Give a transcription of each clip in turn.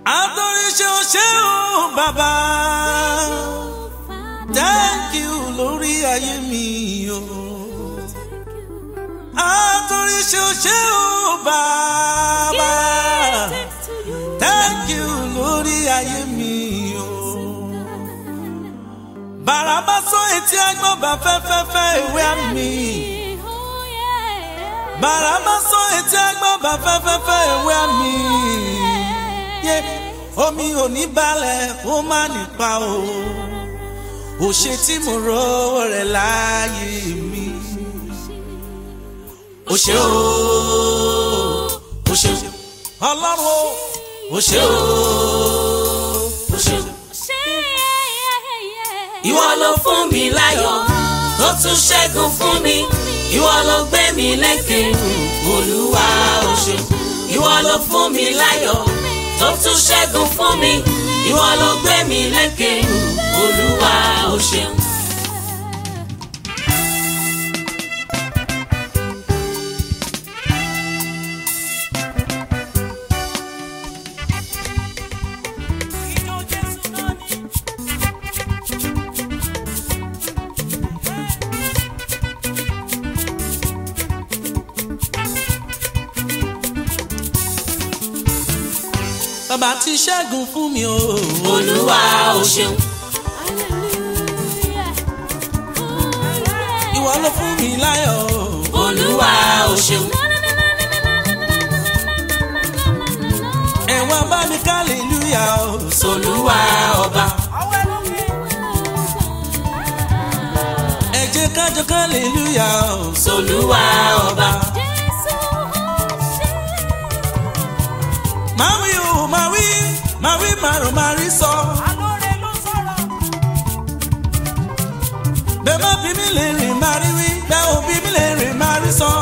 àtòríṣe ṣe ó bàbá thank you lórí ayé mi o àtòríṣe ṣe ó bàbá thank you lórí ayé mi o bàràbá sọ etí ẹgbọ́n bá fẹ́fẹ́fẹ́ ìwé àmì bàràbá sọ etí ẹgbọ́n bá fẹ́fẹ́fẹ́ ìwé àmì yé omi ò ní balẹ̀ kó má nípa o ò ṣe tí mo rówó rẹ̀ láàyè mi ò ṣe o ò ṣe ọlọ́run o ò ṣe o ò ṣe o ìwọ ló fún mi láyọ̀ tó tún ṣẹ́gun fún mi ìwọ ló gbé mi lékè olúwa o ṣeun ìwọ ló fún mi láyọ̀ tó tún ṣẹ́gun fún mi ìwọ ló gbé mi lékè olúwa o ṣeun. bàbá ti ṣẹ́gun fún mi o olúwa o ṣeun ìwọ ló fún mi láyọ̀ o. olúwa o ṣeun ẹ̀wọ̀n bá mi kálílúyà o. olúwa ọba ẹ jẹ́ kájọ kálílúyà o. olúwa ọba máa wí o máa wí máa wí màrún máa rí sọ. bẹ́ẹ̀ má bí mi lè rìn máa rí wí bẹ́ẹ̀ ò bí mi lè rìn máa rí sọ.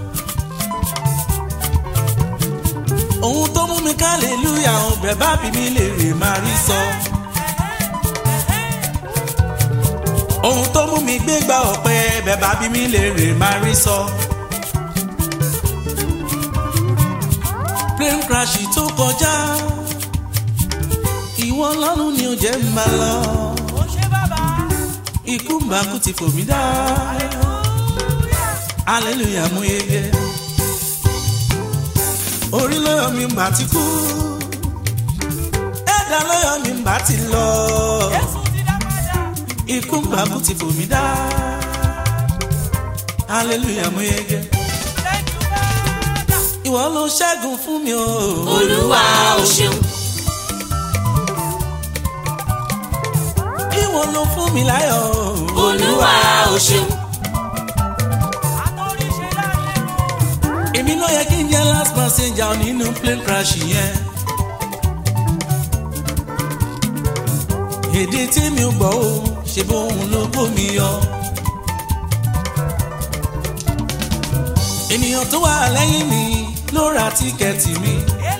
ohun tó mú mi kálílúyà o bẹ́ẹ̀ bá bí mi lè rìn máa rí sọ. ohun tó mú mi gbégbá ọ̀pẹ bẹ́ẹ̀ bá bí mi lè rìn máa rí sọ. plane crash tó kọjá ìwọ ọlọ́run ni ò jẹ́ ń bá lọ ikú mbàkú ti fò mí dá hallelujah mú yege orí lọ́yọ̀ mi mbà ti kú ẹ̀dá lọ́yọ̀ mi mbà ti lọ ikú mbàkú ti fò mí dá hallelujah mú yege ìwọ ló ṣẹ́gun fún mi o. olúwa o ṣeun ìwọ ló fún mi láyọ̀ o. olúwa o ṣeun èmi ló yẹ kí n jẹ́ last passenger nínú plane crash yẹn. èdè tí mi ò gbọ́ o ṣe bóun ló kó mi yọ. ènìyàn tó wà lẹ́yìn mi ló ra tíkẹ́ẹ̀tì mi.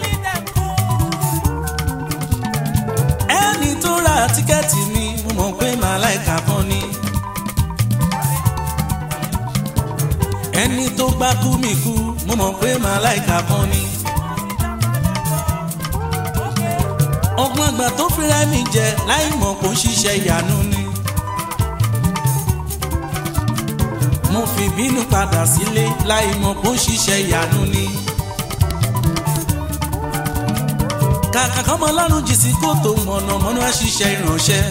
ẹni tó ra tíkẹ́ẹ̀tì mi mo mọ̀ pé màláìka kan ni. ẹni tó gbá kú mi kú mo mọ̀ pé màláìka kan ni. ọgbọ́n àgbà tó fira mi jẹ láì mọ̀ kó ń ṣiṣẹ́ ìyanu ni. mo fi bínú padà sílé láì mọ̀ kó ń ṣiṣẹ́ ìyanu ni. kàkà kọ́mọ lọ́rùn jì sí kòtò mọ̀nàmọ́ná ṣiṣẹ́ ìránṣẹ́.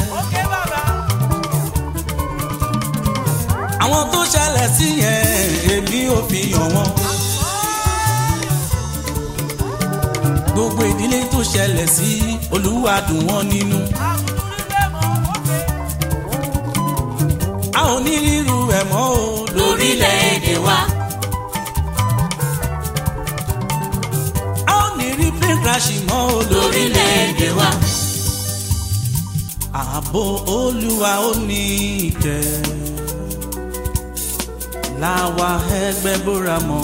àwọn tó ṣẹlẹ̀ sí yẹn èmi ò fi hàn wọ́n. gbogbo ìdílé tó ṣẹlẹ̀ sí olúwa dùn wọ́n nínú. a ò ní ríru ẹ̀ mọ́ o lórílẹ̀‐èdè wa a ò ní rí plane crash mọ́ o lórílẹ̀‐èdè wa ààbò olúwa ó ní ìtẹ́ láwa ẹgbẹ́ bóra mọ́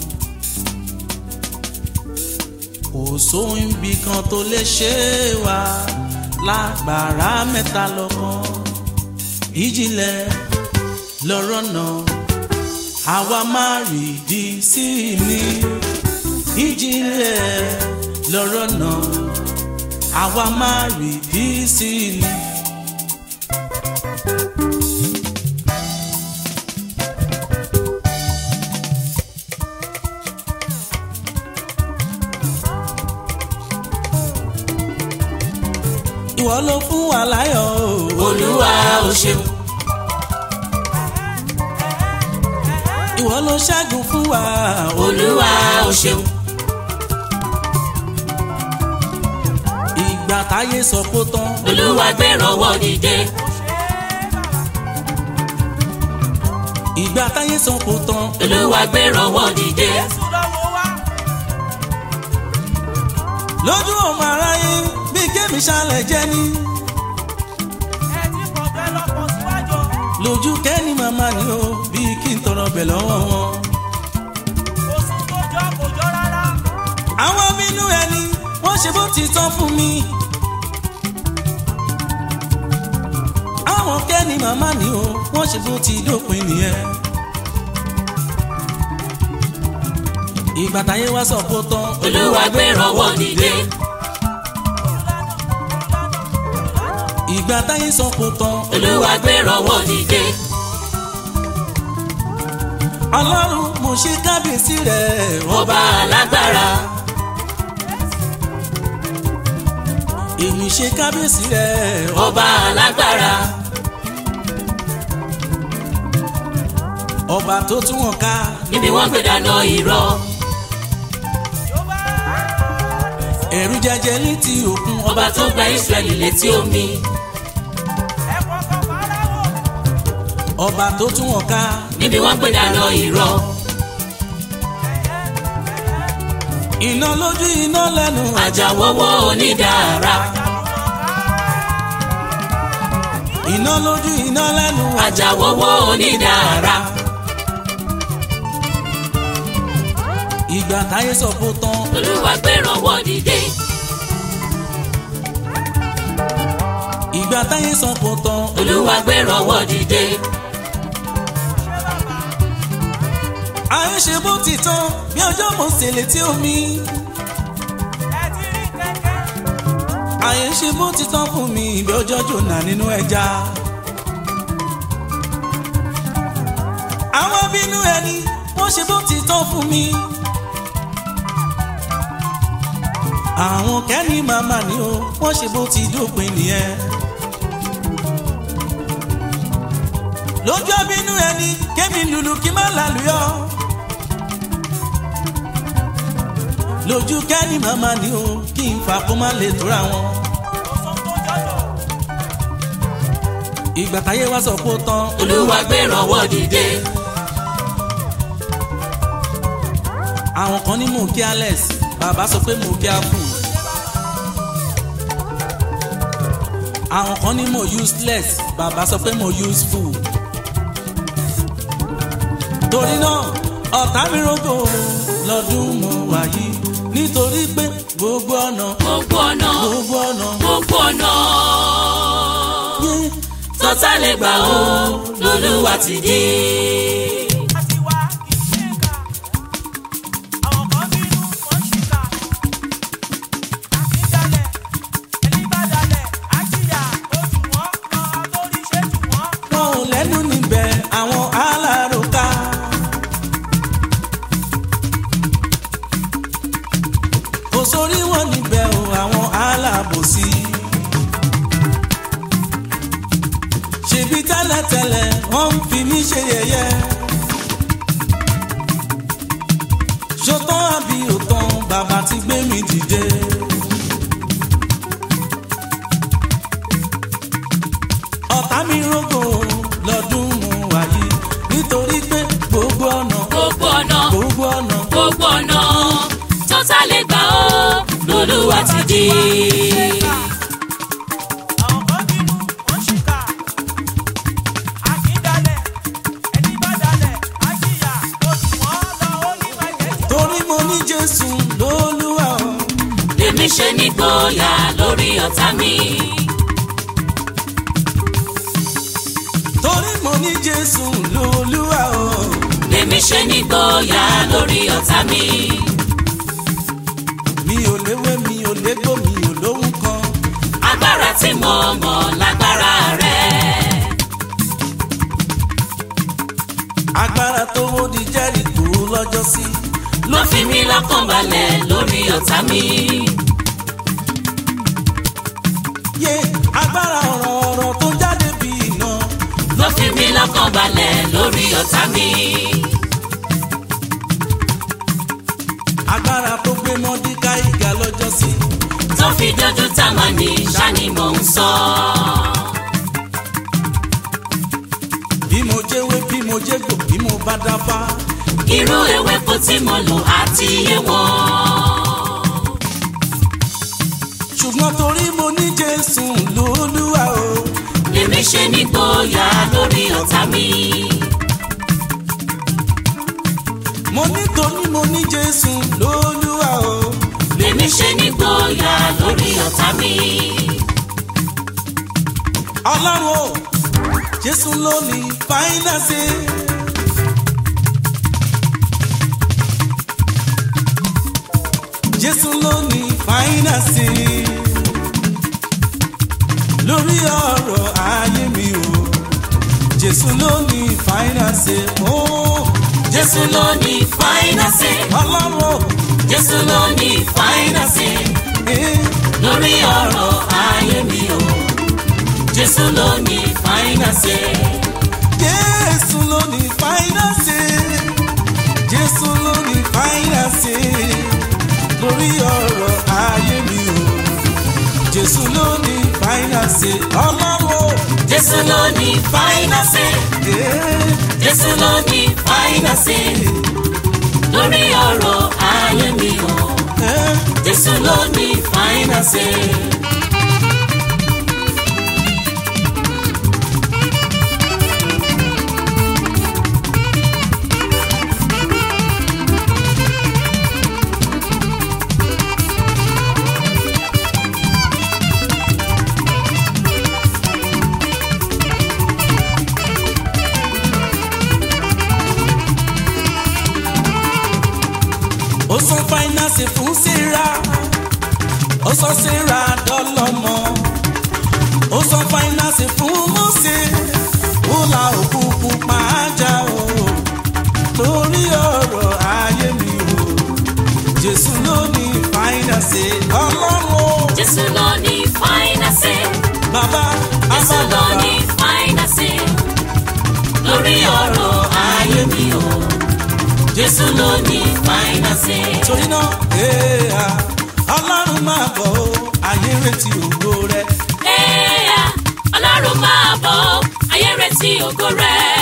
kò sóhun ibì kan tó lè ṣe wá lágbára mẹ́ta lọ́kàn ìjìnlẹ̀ lọ́rọ̀ náà àwa máa rìdí sí i ní ìjìnlẹ̀ lọ́rọ̀ náà àwa máa rí bí sí i. ìwọ ló fún wa láyọ̀ o. olúwa o ṣeun ìwọ ló ṣẹ́gun fún wa o. olúwa o ṣeun ìgbà táyé sọ kó tán. olúwa gbẹ̀rọ̀wọ́ dìde ìgbà táyé sọ kó tán. olúwa gbẹ̀rọ̀wọ́ dìde lójú ọmọ aráyé bí kémi ṣálẹ̀ jẹ́ ní. lójú kẹ́ni màmá ni o bí kí n tọrọ bẹ̀ lọ́wọ́ wọn. àwọn bínú ẹni wọ́n ṣe bó ti tán fún mi. àwọn kẹ́ni màmá ni o wọ́n ṣe bó ti dópin nìyẹn. ìgbà táyé wá sọ kó tán. olúwa gbẹ̀rọ̀wọ́ dìde ìgbà táyé sọ kó tán. olúwa gbẹ̀rọ̀wọ́ dìde ọlọ́run mo ṣe kábíyèsí rẹ̀ ọba alágbára èmi ṣe kábíyèsí rẹ̀ ọba alágbára ọba tó tún wọn ká níbi wọ́n gbé dáná irọ́ ẹ̀rù jẹjẹ létí òkun ọba tó gba Ísírẹ́lì létí omi ọba tó tún wọn ká níbi wọ́n gbé dáná irọ́ iná lójú iná lẹ́nu àjàwọ́wọ́ onídàára iná lójú iná lẹ́nu àjàwọ́wọ́ onídàára ìgbà táyé sọ kó tán olúwa gbẹ̀rọ̀wọ́ dìde ìgbà táyé sọ kó tán olúwa gbẹ̀rọ̀wọ́ dìde ayé ṣe bó ti tán bí ọjọ́ mo sì létí omi ayé ṣe bó ti tán fún mi bí ọjọ́ jòna nínú ẹja àwọn bínú ẹni wọ́n ṣe bó ti tán fún mi àwọn kẹ́ni màmá ni o wọ́n ṣe bó ti dópin nìyẹn lójú bínú ẹni kémi lùlù kí má lálùyọ. lójú kẹ́ni màmá ni o kí n fà kó má lè tóra wọn. ìgbà táyé wá sọ kó tán olúwa gbẹ̀rọ̀wọ́ dìde àwọn kan ní mò ń kí alex bàbá sọ pé mò ń kí afu. àwọn kan ní mò useless bàbá sọ pé mò useful. torí náà ọ̀tá mi rògbò lọ́dún mo wà yìí nítorí pé gbogbo ọ̀nà gbogbo ọ̀nà gbogbo ọ̀nà gbogbo ọ̀nà yé tọ́tà lè gbà ó lolúwa ti dé. wọn ò lẹ́nu níbẹ̀ àwọn aláròká. kò sórí wọn níbẹ̀ o àwọn alábòsí. ṣèbí tẹ́lẹ̀tẹ́lẹ̀ wọ́n ń fi mí ṣe yẹ̀yẹ́. ṣòtán àbí òtán bàbá ti gbé mi dìde. ọ̀tá mi rógò lọ́dún mo wà yìí nítorí pé gbogbo ọ̀nà gbogbo ọ̀nà gbogbo ọ̀nà gbogbo ọ̀nà tọ́tà lè gbà ó lolúwa ti dé. torí mo ní jésù lólúwa o. lèmi ṣe nígboyà lórí ọ̀tá mi. torí mo ní jésù lólúwa o. lèmi ṣe nígboyà lórí ọ̀tá mi. mi ò léwé mi ò légbò mi ò lóhùn kan. lọ́kàn balẹ̀ lórí ọ̀tá mi. yé agbára ọ̀rọ̀ ọ̀rọ̀ tó jáde bí iná ló fi mí lọ́kàn balẹ̀ lórí ọ̀tá mi. agbára tó gbé mọ́díkà ìga lọ́jọ́ sí tó fi dojú Támánì ṣáni mò ń sọ. bí mo jẹ́wé bí mo jẹ́gbò bí mo bá dáfá irú ewéko tí mo lò àti iye wọn. ṣùgbọ́n torí mo ní Jésù lólúwa o lèmi ṣe nígboyà lórí ọ̀tá mi. mo ní torí mo ní Jésù lólúwa o lèmi ṣe nígboyà lórí ọ̀tá mi. ọlọ́run o Jésù ló ní fáínàsì. Jésù ló ní fáínàsì lórí ọ̀rọ̀ ayé mi o Jésù ló ní fáínàsì o Jésù ló ní fáínàsì. ọlọ́run o Jésù ló ní fáínàsì. eh, lórí ọ̀rọ̀ ayé mi o. Jésù ló ní fáínàsì. Jésù ló ní fáínàsì Jésù ló ní fáínàsì lórí ọ̀rọ̀ ayé mi o Jésù ló ní fáínàsì ọlọ́run o. Jésù ló ní fáínàsì. eh, Jésù ló ní fáínàsì. lórí ọ̀rọ̀ ayé mi o. eh. Jésù ló ní fáínàsì. ó san fáínàsì fún Sarah ó sọ Sarah dọ́lọ́mọ ó san fáínàsì fún Mósè ó la òkú pupa já o lórí ọ̀rọ̀ ayé mi o Jésù ló ní fáínàsì ọlọ́run o Jésù ló ní fáínàsì. bàbá Jésù ló abábàbà ní fáínàsì. lórí ọ̀rọ̀ ayé mi o. Jésù ló ní fáínàsì. torí náà èèyà ọlọ́run máa bọ̀ o ayé retí ògo rẹ̀. Ẹ̀yà Ọlọ́run máa bọ̀ ayé retí ògo rẹ̀.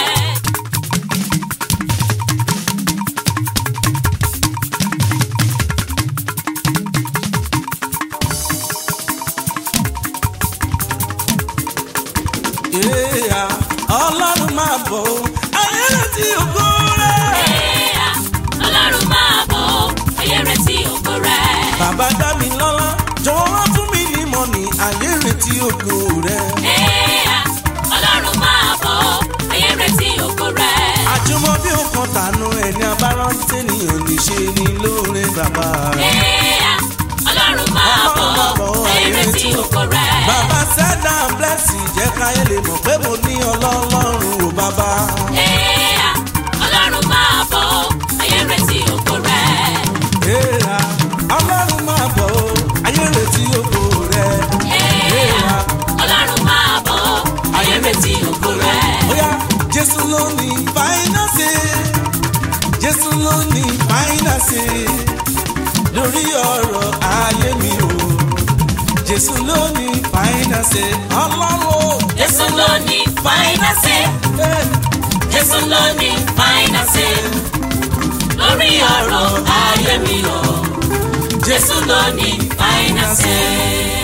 Èèyà ọlọ́run máa bọ̀ o ayé retí ògo rẹ̀. Ẹ̀yà Ọlọ́run máa bọ̀ ayé retí ògo rẹ̀. bàbá dá mi lọ́lá jọ̀wọ́ wá fún mi ní mọ́nì ayé retí ògo rẹ̀. Ẹ̀yà Ọlọ́run máa bọ̀ ayé retí ògo rẹ̀. àjùmọ̀ bí ó kan tànú ẹni abárántí ènìyàn lè ṣe ní lóore bàbá rẹ̀. Ẹ̀yà Ọlọ́run máa bọ̀ ayé retí ògo rẹ̀. bàbá sẹ́dá blẹ́sì jẹ́ káyé lè mọ̀ pé mo ní ọlọ́run ò bàbá. Ẹ̀yà Ọlọ́run máa bọ̀ ayé retí ògo rẹ̀. Èèyà ọlọ́run máa bọ̀ o ayé retí ògo rẹ̀. Ẹ̀yà Ọlọ́run máa bọ̀ ayé retí ògo rẹ̀. Oya Jésù ló ní fáínàsì Jésù ló ní fáínàsì lórí ọ̀rọ̀ ayé mi o Jésù ló ní fáínàsì ọlọ́run o. Jésù ló ní fáínàsì. Eh, Jésù ló ní fáínàsì. lórí ọ̀rọ̀ ayé mi o. Jésù ló ní fáínàsì.